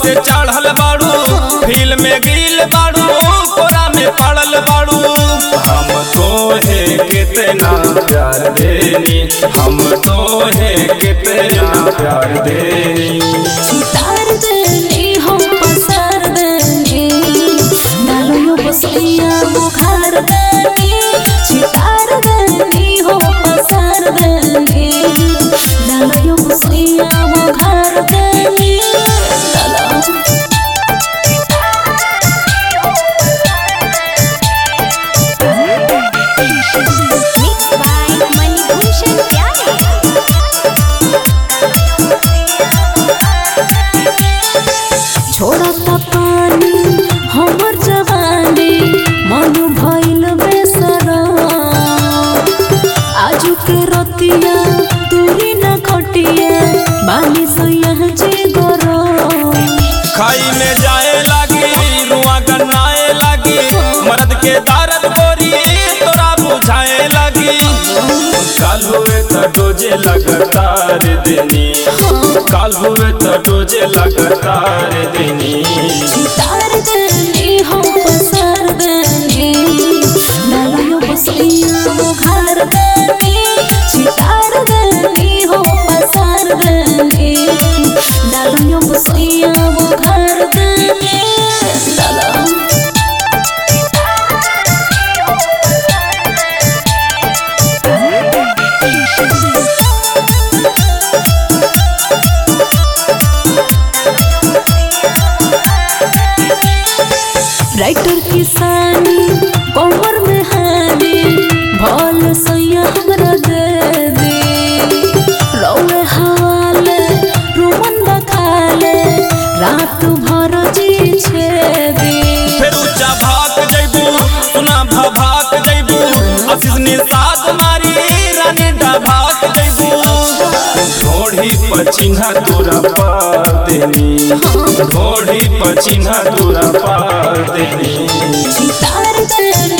से चढ़ल बाड़ू फील में गिल बाड़ू कोरा में पड़ल बाड़ू हम तोहे कितना प्यार देनी हम तोहे कितना प्यार देनी सितार देनी हम पसार देनी डालो बसैया बुखार देनी सितार देनी हम पसार देनी डालो बसैया बुखार देनी डालो Mixed by Manibhushan Pyare. छोड़ता पानी हमर जवानी मन भइल बेसरा आजू के रतिया दूरी न खटिया बानी सैया जे गरो खाई में जाए लागी रुआ गन्नाए लागी मर्द के दर्द गोरी तोरा बुझाए लागी काल हुए तो डोजे लगातार देनी काल हुए तो डोजे लगातार देनी तार देनी हम पसार देनी डालो बसैया बुखार देनी सितार देनी हम पसार देनी डालो बसैया बुखार देनी डालो राइटर किसानी कमर में हानी भल सैया हमरा दे दे रौले हवाले रोमन बखाले रात भर जी छे दे फिर ऊंचा भाग जैबू सुना भाग जैबू आशीष निषाद मारी रानी भाग जैबू ढोढ़ी पचिन्हा तोरा पार देनी ढोढ़ी पचिन्हा तोरा पार देनी सितार देनी